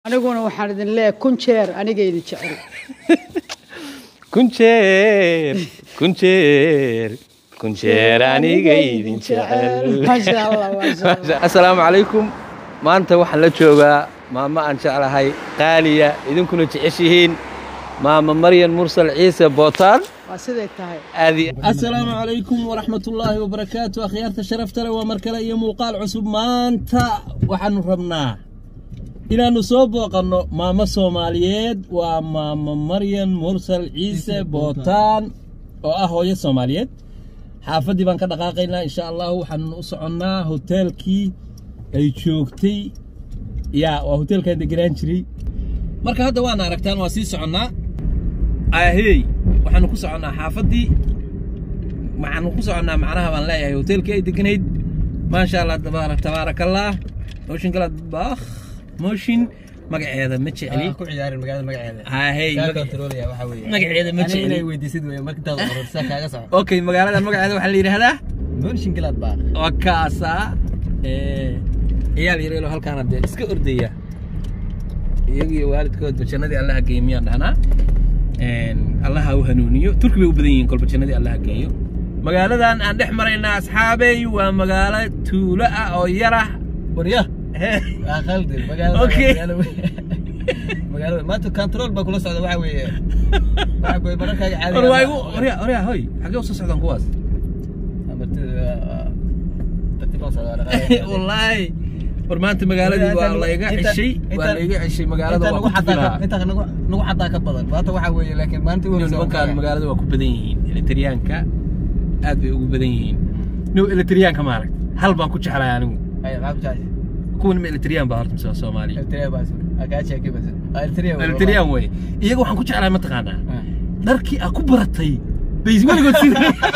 aniguna waxaan idin leeyahay kun jeer aniga idin jecel kun jeer kun jeer kun jeer aniga idin jecel maasha allah maasha allah assalaamu calaykum maanta waxaan la joogaa maamo aan jeclahay qaaliya idinkuna jeceshihiin maama maryan mursal ciise bootaan waa siday tahay aadi asalaamu calaykum waraxmatullaahi wabarakaatu akhyaarta sharafta leh waa mar kale iyo muuqaal cusub maanta waxaanu rabnaa inaannu soo booqanno maamo soomaaliyeed waa maamo maryan mursal ciise bootaan oo ah hooyo soomaaliyeed xaafaddii baan ka dhaqaaqaynaa insha allahu waxaanu u soconnaa hoteelkii ay joogtay yaa waa hoteelkaan degenaan jiray marka hadda waana aragtaan waa sii soconnaa ahey waxaanu ku soconnaa xaafaddii waxaanu ku soconnaa macnaha baan leeyahay hoteelkii ay deganayd maasha allah tabaarak tabaarakallah mooshin kala bakh mooshin magaceeda ma jecli ku ciyaarin magaalada magaceeda ahey kaa magac- kontroolaya waxa weeye magaceeda ma Ani inay jecli weydiisid weeye marka intaad qororsa kaaga soco okay magaalada magaceeda waxaa la yidhaahdaa moonshinkilaad baa waa kaasaa ee, ciyaal yareelo halkaana dee iska ordaya iyagiyo waalidkoodba jannadii allaha geeyo miyaan dhahnaa Een, allaha u hanuuniyo turki bay u badan yihiin kolba jannadii allaha geeyo magaaladan aan dhex maraynaa asxaabey waa magaalo tuulo ah oo yar ah warya waa qaldi magaalada Okay. magaalo weeye. magaalada maanta control baa kula socda waxa weeye waxa weeye mararkaaga caadiga war waa igu orya orya hoy xaggee usoo socdaan kuwaas wallaahi war maanta magaaladii waa layga ceshay waa layga ceshay magaalada waa ku tufilahaa inta nagu nagu xadaa ka badan maanta waxa weeye laakiin maalinta ugu horeysa nimankaan magaalada waa ku badan yihiin elektriyaanka aad bay ugu badan yihiin no elektriyaanka maaragt hal baan ku jeclahay anigu ay maxaa ku jeceshay kuwan ma elektriyaan baa horta mise waa soomaaliya Eritrea baa soo agaachi akii baa soo Eritrea waa- elektriyaan wey iyaga waxaan ku jeclahay mataqaanaa Ah. dharkii aa ku baratay bay weligood sida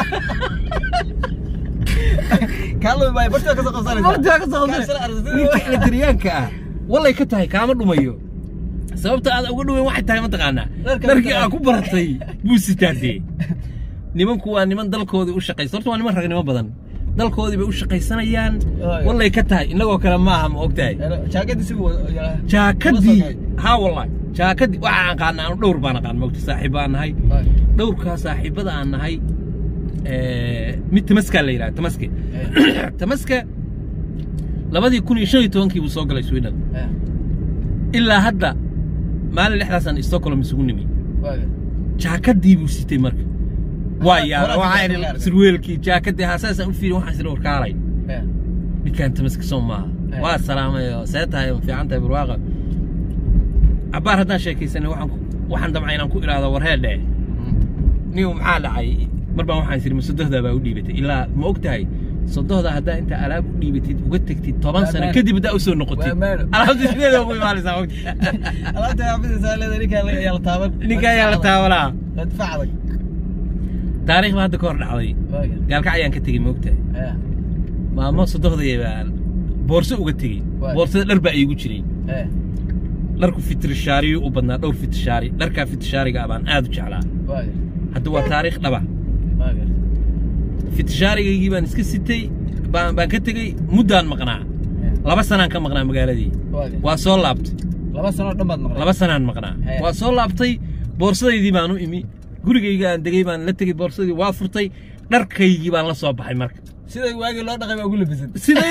Kaalmo bay barta ka soo qabsanaysaa. Bartaa ka soo qabsanay. Kaasina aragtida. ninka elektriyaanka ah wallay ka tahay kaama dhumayo sababta aad uga dhuwen waxay tahay mataqaanaa Dharka dharkii mataqaanaa. aa ku baratay buu sitaadee nimanku waa niman dalkoodii u shaqaysa horta waa niman ragnimo badan dalkoodii bay u shaqaysanayaan Ay. wallay ka tahay innagoo kale maaha ma ogtahay Hello, jaakadii si wada- yaa- jaakadii wada sokay. haa wallahi jaakadii waxaa aqaana anu dhowr baan aqaan mogta saaxiib baan nahay Ay. dhowrkaa saaxiibada aan nahay ee, mid tamaskaa la yidhaha tamaske tamaska labadii kun iyo shan iyo tobankii buu soo galay sweden Eh, ilaa hadda maalin lixdaasaan stockholm isugu nimi waaga. jaakadii buu sitay marka waa yaala Horaas waxaa baa idhi laga arkay. surweelkii jaakadii haa saasaan u fiirin waxaan isla warkaalay Eh, ninkaan tamaska soo maaha Eh. waa salaamay oo see tahay oo fiican tahay barwaaqa cabbaar haddaan sheekaysanay waxaan ku- waxaan damcay inaan ku idhaahdo warheedhe niw maxaa dhacay mar baan waxaan isiri ma sodohdaa baa u dhiibatay ilaa ma og tahay sodohda haddaa inta alaab u dhiibatid uga tegtid toban Waa sano maalo. kadib haddaa usoo noqotid Waa maalo. alaabta sideeda ugu imaanaysaa mogta alaabta xaafadiisa leedahay, ninkaa la- ayaa la taaban. ninka ayaa la taabanaa Waa difaac adag. taariikh baa hadda ka hor dhacday Waaga. gaalkac ayaan ka tegey ma og tahay Eh, maamo sodohdaya baan boorso uga tegey Waa. boorsada dhar baa iigu jiray eh, dharku fitrishaariyu u badnaa dhowr fitrishaari dharkaa fitrishaariga ah baan aad u jeclaa waaga. hadda waa taariikh dhaba Waaga. fitrishaarigaygii baan iska sitay baan baan ka tegey muddaan maqnaa Eh, laba sanaan ka maqnaa magaaladii waaga. waa soo laabtay laba sano oo dhan baad maqlay. laba sanaan maqnaa Hee. waa soo laabtay boorsadaydii baan u imi gurigayga aan degay baan la tegey boorsadii waa furtay dharkaygii baan la soo baxay marka Sida waagii loo dhaqay baa ugu labisan. siday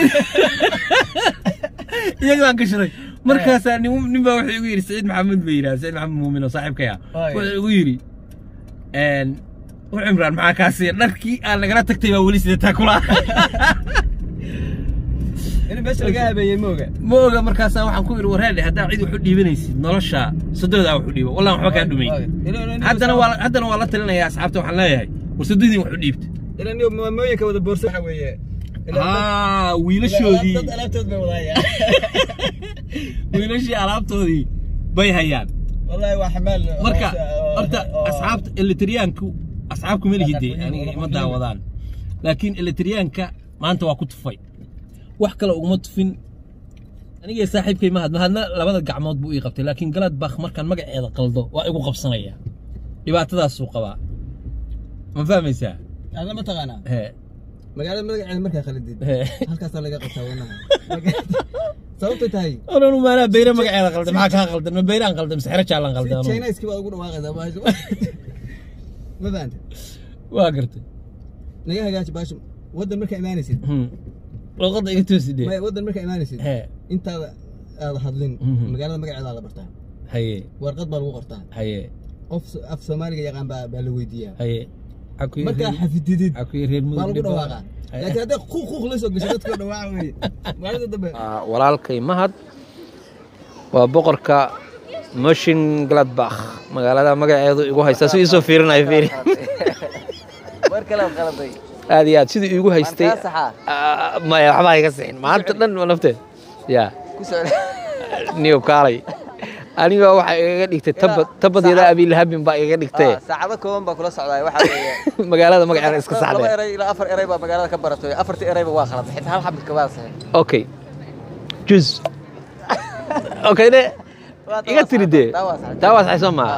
iyaga baan ka shiray markaasaa nin nin baa wuxuu igu yidhi saciid maxamed bay yidhaha saciid maxamed muumin oo saaxiibkaya Waayo. wuxuu igu yidhi een u cimraan maxaa kaasi dharkii aan nagala tagtay baa weli sidataa kula In meesha laga habeeyey ma oga. ma oga markaasaa waxaan ku yidhi wareedhe haddaa cid wax u dhiibanaysid nolosha sadoodaa wax u dhiibo wallaan waxba kaa dhumayn Waaga. Ilaa- ilaa- haddana waa haddana waa la talinayaa asxaabta waxaan leeyahay war sadoodiin wax u dhiibta ilaa niyo maamooyinka wada boorso waxa weeye. Ilaa dad- haa wiilashoodii dad alaabtood bay wadahayaan. wiilashii alaabtoodii bay hayaan Wallahi waa xamaal. marka oo- oo- horta oo- asxaabta elitriyaanku asxaabku ma lihide aniga ima daawadaan laakiin elitriyaanka maanta waa ku tufay wax kale uguma tufin aniga saaxiibkay mahad mahadna labada gacmood buu ii qabtay laakiin galadbakh markaan magaceeda qaldo waa igu qabsanaya dhibaatadaasuu qabaa ma fahmaysaa Adna ma taqaanaa? Hee, magaalada magaceeda markaa khalidid hee. halkaasaa laga qabtaa wanaha sababtay tahay oran maanaa beyre magaceeda qaldan maxaa kaa qaldan ma beyraan qaldan mise xero jaalan qaldan si chinaiski baad ugu dhawaaqaysaa baasho ma fahanta waa gartay naga hagaaji baasho waddan markaa imaanaysid Hmm. luqadda iga toosidee maya waddan markaa imaanaysid hee intaada aada hadlin Mhm. magaalada magaceeda la bartaa haye warqad baa lagu qortaa haye qof so- af soomaaliga yaqaan baa baa la weydiiyaa haye Aku- markaa xafididid aku reer mudug baa lagu dhib dhawaaqaa Haye. laakiin hadday quuq quuq la soo gasho dadka dhawaaca weye maalinta dambe Waa walaalkay mahad waa boqorka moshin gladbach magaalada magaceedu igu haysta si isoo fiirinayo fiiri war kale qaladay aad iyo aad sidii iigu haystay kaa saxaa Ah, maya waxbaa iga sixin maanta dhan waa nafteed ya ku socda niyo kaalay aniga waxaa igaga dhigtay tabad tabadyada abilahabin baa igaga dhigtay saacado kooban baa kula socdaa waxaa weeye magaalada magaceeda iska laba saxdee eray ilaa afar eray baa magaalada ka baratay afartii erayba waa khalad xitaa hal xabid kabaa saxay okay juz okay de iga tiri dee taa waa saxay soo maaha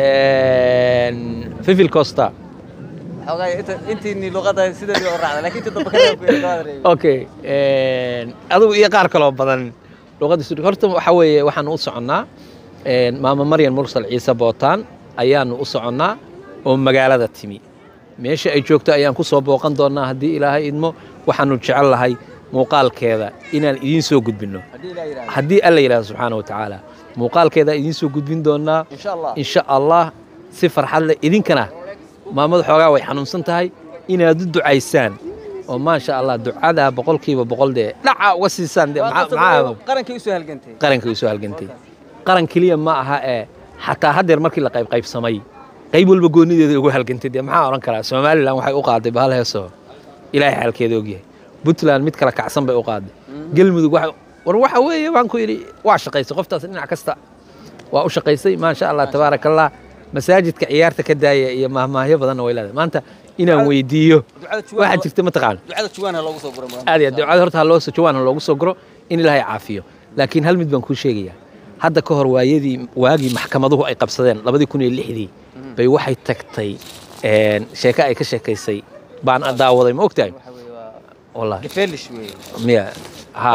fifil costa xoogaa inta intiini luqada sideedii oo raacda laakiin inta dambe kada ku yeelay okay adigu iyo qaar kaloo badan luqadda suri horta waxa weeye waxaanu u soconnaa maama maryan mursal ciise bootaan ayaanu u soconnaa oo magaalada timi meesha ay joogto ayaan ku soo booqan doonnaa haddii ilaahay idmo waxaanu jecel lahay muuqaalkeeda inaan idiin soo gudbinno haddii ilaa yidhahdo haddii alla yidhahdo subxaana wa tacaala muuqaalkeeda idiin soo gudbin doonnaa insha allah insha allah si farxad leh idinkana maamadu xoogaa way xanuunsan tahay inaad u ducaysaan oo maasha allah ducadaa boqolkiiba boqol dee dhaca uga siisaan dee maxaa- maxaa qarankii usoo halgantay qaranka way soo halgantay qaran keliya ma aha ee xataa haddeer markii la qaybqaybsamay qayb walba goonideeda ugu halgantay dee maxaa odhan karaa somalilan waxay u qaaday bahal heesoo ilaahay xaalkeeda ogyahay puntland mid kala kacsan bay u qaaday galmudug waxa war waxa weeye waan ku yidhi waa shaqaysay qoftaas dhinac kasta waa u shaqaysay maasha allah tabaaraka allah masaajidka ciyaarta ka daaya iyo mahmaahyo badanna way leedahay maanta inaan weydiiyo ducada waxaa jirta mataqaan ducada juwaana loogu soo buray aad iyo aad ducada horta ha loo soo jawaan ha loogu soo guro in ilaahay caafiyo laakiin hal mid baan kuu sheegayaa hadda ka hor waayadii waagii maxkamaduhu ay qabsadeen labadii kun iyo lixdii bay waxay tagtay een, sheeko ay ka sheekaysay baan daawaday ma ogtahay waxa weeye waa wallahi gefelish weeye miya ha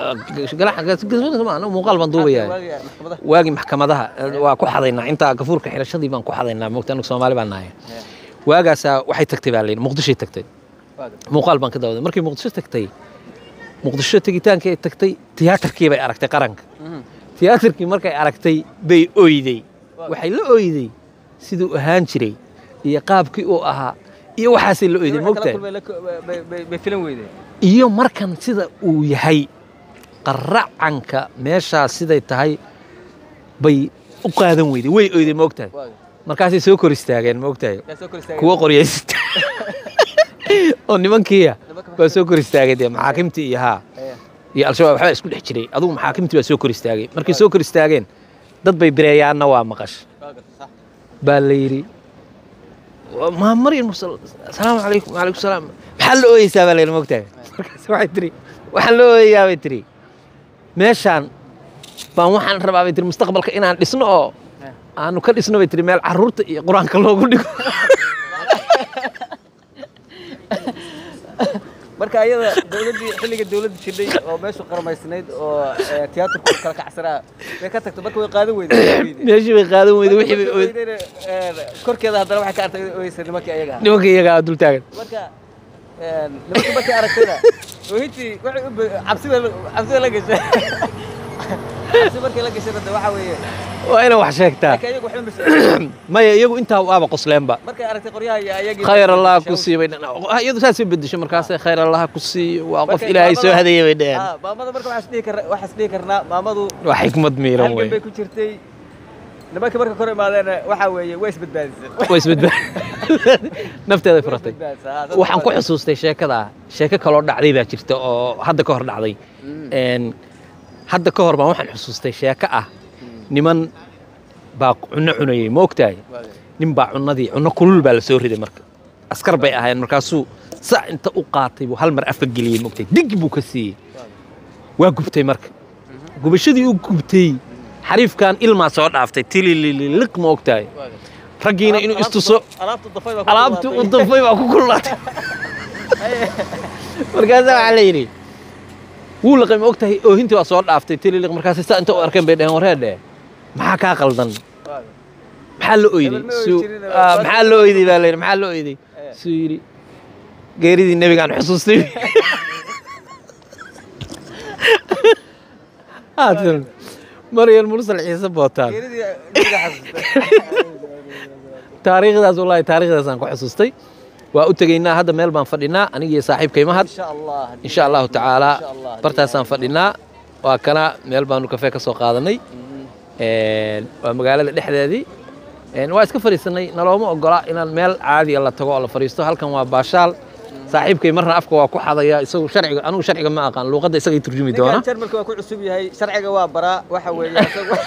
galax- muuqaal baan duubayaa Waagii maxkamadaha waagii maxkamadaha eh, waa ku xadaynaa intaa gafuurka xirashadii baan ku xadaynaa mogta anagu soomaali baan nahay waagaasaa waxay tagtay baa layidhi muqdishoy tagtay waaga muuqaal baan ka daawaday markii muqdisho tagtay muqdisho tegitaankii ay tagtay tiyaatarkii bay aragtay qaranka Mhm. tiyaatarkii markay aragtay bay oyday waxay la oyday siduu ahaan jiray iyo qaabkii uu ahaa iyo waxaasay la oyday Waxay kala mogtahay kulmeen la ko- bay- bay- bay filan weydeen iyo markan sida uu yahay qaracanka meeshaas siday tahay bay u qaadan weyday way oyday mogtahay waaga markaasay soo kor istaageen mogtahay yaa soo kor istaagay kuwa qoryaysta oo nimankiiya baa soo kor istaagay dee maxaakimtii iyo haa Ee, iyo al-shabaab waxbaa isku dhex jiray adugu maxaakimtii baa soo kor istaagay markay soo kor istaageen dad bay bireeyaanna waa maqash waaga sax baa la yidhi maa maryan mursal asalaamu calaykum wacalaykum salaam maxaa la ooyeysaa baa la yidhi mogtahay markaas waxay tiri waxaan la ooyayaa bay tiri meeshaan baan waxaan rabaa bay tiri mustaqbalka inaan dhisno oo aanu ka dhisno bay tiri meel carruurta iyo qur-aanka loogu dhigo marka ayada dowladdii xilliga dowladda jirdhay oo meeshu qarmaysnayd oo ee, tiyaatarku kala kacsanaa bay ka tagtay marka way qaadan weyday meeshii bay qaadan weyday wixii bay ooy ooy korkeeda haddana waxay ka artay inay ooyeysa nimankii ayaga ahaa. nimanka iyagaa dul taagan marka een, nimankii markay aragtayna oohintii waxay u be- cabsi bay la- cabsi bay la gashay cabsi markay la gashayna de waxa weeye waa inay wax sheegtaa laakiin ayagu waxba mas maya iyagu intaa waaba qosleenba markay aragtay qoryaha iyo ayagii khayr allah ku sii bay iyadu saasay bedesho markaasay khayr allah ku sii waa qof Marka ilaahay soo maamada- hadeeyay bay dheheen Ah, maamada marka waxaas dhihi karna waxaas dhihi karnaa maamadu waa xikmad miiran halgan wey bay ku jirtay nimankii marka kor imaadeen waxa weeye way isbadbaadisay way isbedba nafteeday furatay Isbadbaadisay, ah, dad waxaan ku badan. xusuustay sheekada sheeko kaloo dhacday baa jirta oo hadda ka hor dhacday Een, hadda ka hor baan waxaan xusuustay sheeko ah niman baa cunno cunayey ma ogtahay Waaga. nin baa cunnadii cunno kulul baa la soo riday marka askar bay ahaayeen markaasuu sa inta u qaatay buu hal mar afka geliyey ma ogtahay dig buu ka siiyey waa gubtay marka gubashadii u gubtay xariifkan ilmaa soo dhaaftay tilililiq ma ogtahay Waaga. raggiina inuu istuso alaabtu dafay baa ku alaabtii u kululaatay. dafay baa ku kululaatay markaasaa waxaa la yidhi wuu laqay ma og tahay oohintii waa soo dhaaftay tililiq markaas saa inta u arkeen bay dheheen wareedhe maxaa kaa qaldan maxaa la oyday Hebel ma ooyi Suu- jirin, ah, maxaa la oyday baa layidhi maxaa la oyday suu yidhi geeridii nebigaan xusuustay haatan maryam mursal ciise bootaan geeridii nabiga xasuustay taariikhdaas wallaahi taariikhdaasaan ku xasuustay waa u tegaynaa hadda meel baan fadhinaa anigiyo saaxiibkay mahad insha allah in sha allahu tacaala Insha Allah. bartaasaan fadhinaa waa kana meel baanu kafee ka soo qaadanay Een, waa magaalada dhexdeedii Een, waa iska fadhiisanay nalooma ogola inaan meel caadiya la tago oo la fadhiisto halkan waa baashaal saaxiibkay marna afka waa ku xadaya isagu sharciga anigu sharciga ma aqaan luuqadda isagay turjumi doona ninkan jarmalka waa ku cusub yahay sharciga waa baraa waxa weeye isagu-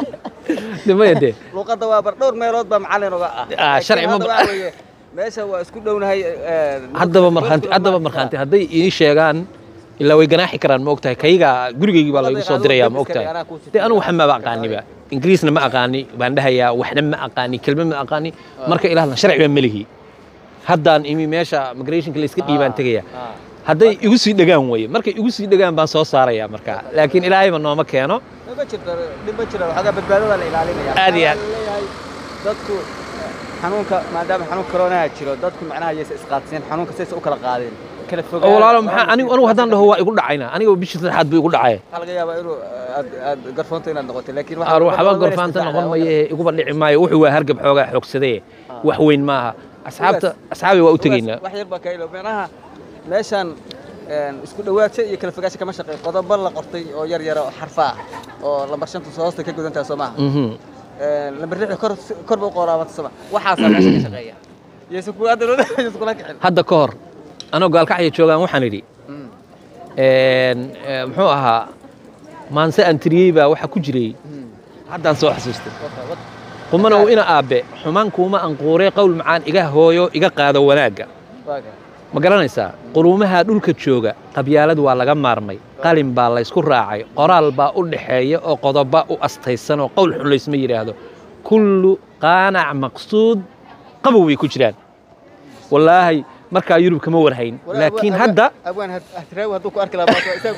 de maya dee luuqadda waa bar dhowr meelood baa macallin uga ah Ah, sharci ma Laakiin hadda bar- waxa weeye, meesha waa isku dhownahay eh, haddaba markhaanti haddaba markhaanti hadday ii sheegaan ilaa way ganaaxi karaan ma ogtahay kayga gurigaygii baa laygu soo dirayaa ma ogtahay dee anigu waxba maba aqaaniba ingiriisna ma aqaani baan dhahayaa waxna ma aqaani kelma ma aqaani marka ilahna sharci baa melihi haddaan imi meesha migrationka la iska dhiibaan tegaya Ah. hadday igu sii dhegaan weye markay igu sii dhegaan baan soo saaraya marka laakiin ilaahayba nooma keeno ma jirto dhib ma jiro waxoogaa badbaadada la ilaalinaya Aad iyo aad. Waxaa leeyahay dadku xanuunka maadaama xanuun koronaha jiro dadku macnaha yaysa isqaadsiin xanuunka saysa u kala qaadeen kala oo fogaan walaalo maxaa anigu anigu haddaan dhaho waa igu dhacayna aniga bishii saddexaad buu igu dhacay waxaa laga yaabaa inuu aad aad garfoonto inaad noqotay laakiin aar waxba gorfaanta noqon maye iguba dhici maayo wuxuu waa hargab xoogaa xoogsadee wax weyn maaha asxaabta asxaabi waa u tegaynaa wax yar baa ka ilo macnaha meeshan een, isku dhawaadsho iyo kala fogaansho kama shaqeyn qodobo la qortay oo yar yara oo xarfa ah oo lambar shanta soo hoosta ka gudantaha soo maaha Mhm. Een, lambar lixda kor kor ba u qoraabata soo maaha waxaasaa meesha ka shaqeeya yeesu kula hadda yeesu kula kicin hadda ka hor anoo gaalkacya joogaan waxaan idhi Mm. een, ee, muxuu ahaa maanse aan tiriyey baa waxaa ku jiray haddaan soo xasuustay Wata, wata. qumana uu ina aabbe xumaan kuuma anquuree qowl macaan iga hooyo iga qaado wanaagga Waa ka. ma garanaysaa quruumaha dhulka jooga qabyaalad waa laga maarmay qalin baa laysku raacay qoraal baa u dhaxeeya oo qodoba u astaysan oo qowl xun laysma yidhaahdo kullu qaanac maqsuud qabow bay ku jiraan wallaahi markaa yurub kama warhayn Wala- laakiin abwaan- hadda abwaan had- hadraawi hadduu ku arki lahaa maanta, isaga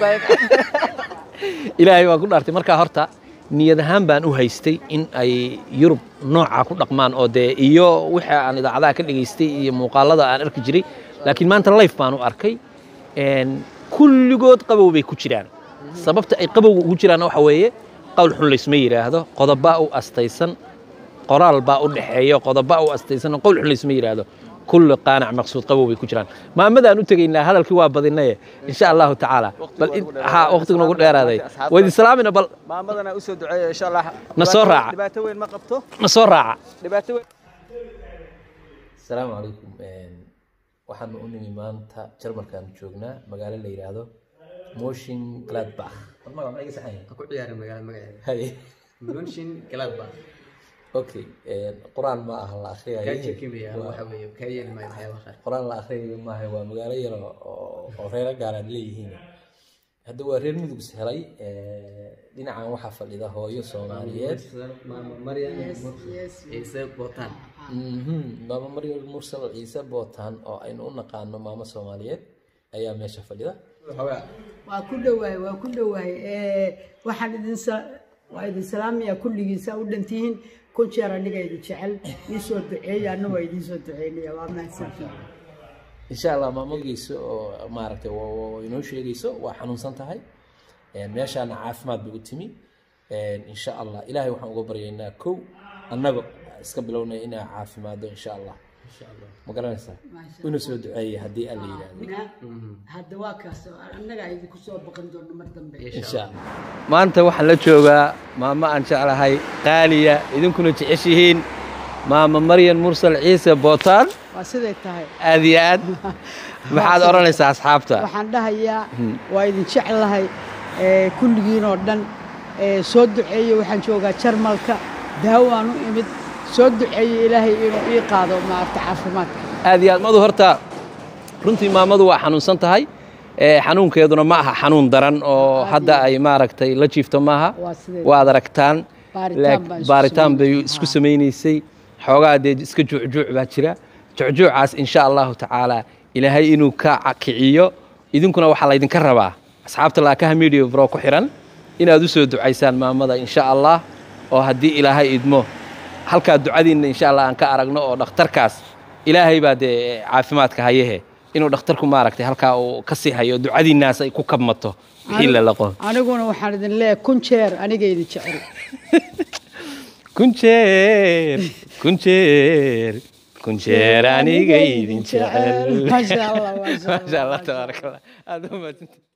baa- ilaahay waa ku dhaartay markaa horta niyad ahaan baan u haystay in ay yurub noocaa ku dhaqmaan oo dee iyo wixii aan idaacadaha ka dhegaystay iyo muuqaalada aan arki jiray laakiin maanta life baan u arkay Een, kulligood qabow bay ku jiraan sababta ay qabowga ugu jiraanna waxa weeye qowl xun laysma yidhaahdo qodobaa u astaysan qoraal baa u dhexeeya qodobaa u astaysan oo qowl xun laysma yidhaahdo kulli qaanac maqsuud qabow bay ku jiraan maamadaan u tegaynaa hadalkii waa badinaye insha allahu tacaala Waqtigu bal waa in- ugu dheeraaday. ha waqtigu nagu dheeraaday Asxaabta- wayd islaamina bal maamadana u soo duceeya insha allah Na soo Dhibaato- raaca. dhibaato weyn ma qabto na soo raaca dhibaato weyn asalaamu calaykum waxaanu u nimi maanta jarmalkaanu joognaa magaalo la yidhaahdo motion gladbach war magac ma iga saxan yahay? ku ciyaara magaala magaceeda Haye. munshin gladbach okay qur-aan ma aha la akhriyay kaa jekimaya waxa weeye kaa yeeli maayo waxyaabaha qaar qur-aan la akhriyayo maaha waa magaalo yar oo oo reero gaalaad leeyihiin hadda waa reer mudug is helay dhinacan waxaa fadhida hooyo soomaaliyeed maama maryam ciise bootaan Mhm, maamo maryam mursal ciise bootaan oo aynu u naqaano maamo soomaaliyeed ayaa meesha fadhida waxoogaa waa ku dhowahay waa ku dhowahay Eh, waxaan idin sa- waa idin salaamaya kulligiisa u dhantihiin kun jeer aniga idin jecel ii soo duceeya anna waa idiin soo duceynaya waa mahadsantihiin insha allah maamulgeyso oo maaragtay wa- wa- wa inoo sheegayso waa xanuunsan tahay Een, meeshaana caafimaad bay u timi Een, insha allah ilaahay waxaan uga baryaynaa kow annaga iska bilownay inaa caafimaado insha allah ma garanaysaa Maasha una soo duceeya haddii alla yidhaahdo Na- hadda waa kaas annaga idinku soo baqan doono mar dambe insha allah maanta waxaan la joogaa maamo aan jeclahay qaaliya idinkuna jeceshihiin maama maryan mursal ciise bootaan waa siday tahay aad iyo aad maxaad odhanaysaa asxaabta waxaan dhahayaa waa idin jeclahay eh, kulligiin oo dhan Eh, soo duceeye waxaan joogaa jarmalka daawaan u imid soo duceeye ilaahay inuu ii qaado maaragta caafimaadka aad iyo aad madu horta runtii maamadu waa xanuunsan tahay ee, xanuunkeeduna ma aha xanuun daran oo hadda ay maaragtay la jiifto maaha Waa sideed. waad aragtaan Baaritaan laak- baan isku baaritaan bay samaynay. isku Haa. samaynaysay xoogaa dee iska juucjuuc baa jira juucjuucaas insha allahu tacaala ilaahay inuu ka kiciyo idinkuna waxaa laydinka rabaa asxaabta laakaha media bro ku xiran inaad u soo ducaysaan maamada insha allah oo haddii ilaahay idmo halkaa ducadiinna insha allah aan ka aragno oo dhakhtarkaas ilaahay baa dee caafimaadka hayehe inuu dhakhtarku maaragtay halkaa uu ka sii hayo ducadiinnaas ay ku kabmato wixii la laqo aniguna waxaan idin leeyahay kun jeer aniga idin jecel kun jeer kun jeer kun jeer aniga idin jecel Masha Allah, masha Allah, maasha allah masha Allah. tabaaraka allah aad u mahadsantihin